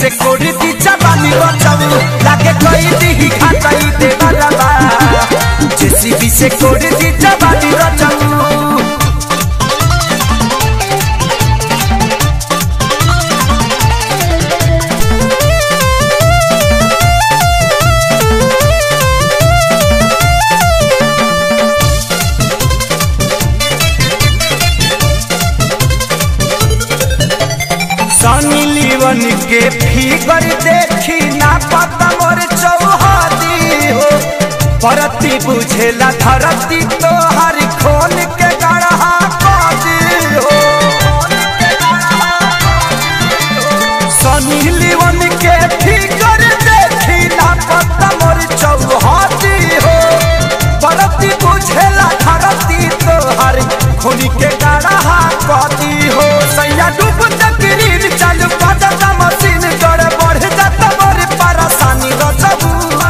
से कोड़ी दी जवानी बचाऊ लागे कोई दी घाटाई दे बरबा जेसीबी से कोड़ी दी जवानी बचाऊ सनी लीवन के फिगर देखी ना पता मोर चौहदी हो परती बुझेला धरती तो हर खोल के गढ़ा कदी हो सनी लीवन के फिगर देखी ना पता मोर चौहदी हो परती बुझेला धरती तो हर खोल के गढ़ा कदी हो सैया डूब तकरीर चालू पता मशीन गड़ बढ़ जाता मोर परेशानी रचबू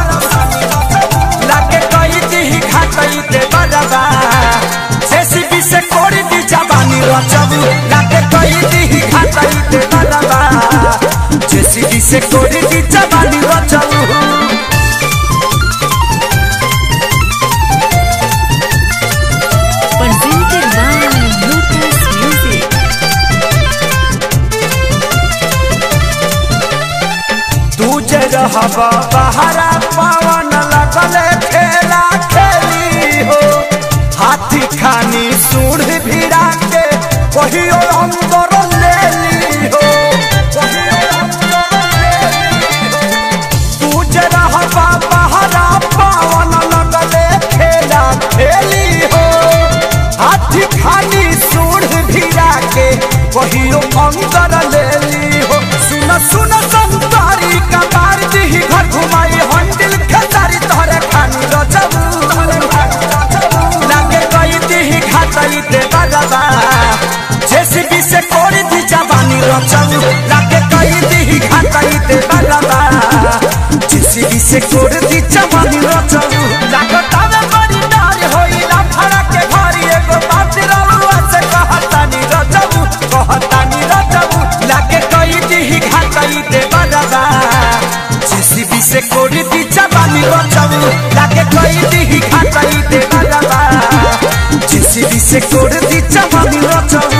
लागे कई दी घाटई दे बरबा जेसीबी से कोड़ी दी जवानी रचबू लागे कई दी घाटई दे बरबा जेसीबी से कोड़ी दी जवानी रचबू Presented by Lotus Music. तू जे रहबा बहरा पवन लगले खेला खेली हो हाथी खानी सूढ़ भिड़ा के कहियो अंदर ले ली हो कहियो अंदर ले ली हो। तू जे रहबा बहरा पवन लगले खेला खेली हो हाथी खानी सूढ़ भिड़ा के कहियो अंदर ले ली हो सुन सुन संतारी कबार दी घर घुमाई हंडिल खेसारी तोहरे खानी रचबू लागे कई दी घाटई दे बरबा जेसीबी से कोड़ी दी जवानी रचबू लागे कई दी घाटई दे बरबा जेसीबी से कोड़ी दी जवानी रचबू लागता में बड़ी डर होइला फड़ा के घरी एगो बात रउआ से कहतानी रचबू कहतानी रचबू लागे कई दी घाटई दे बरबा जेसीबी से कोड़ी दी जवानी रचबू लागे कई दी घाटई दे बरबा जेसीबी से कोड़ी दी जवानी रचबू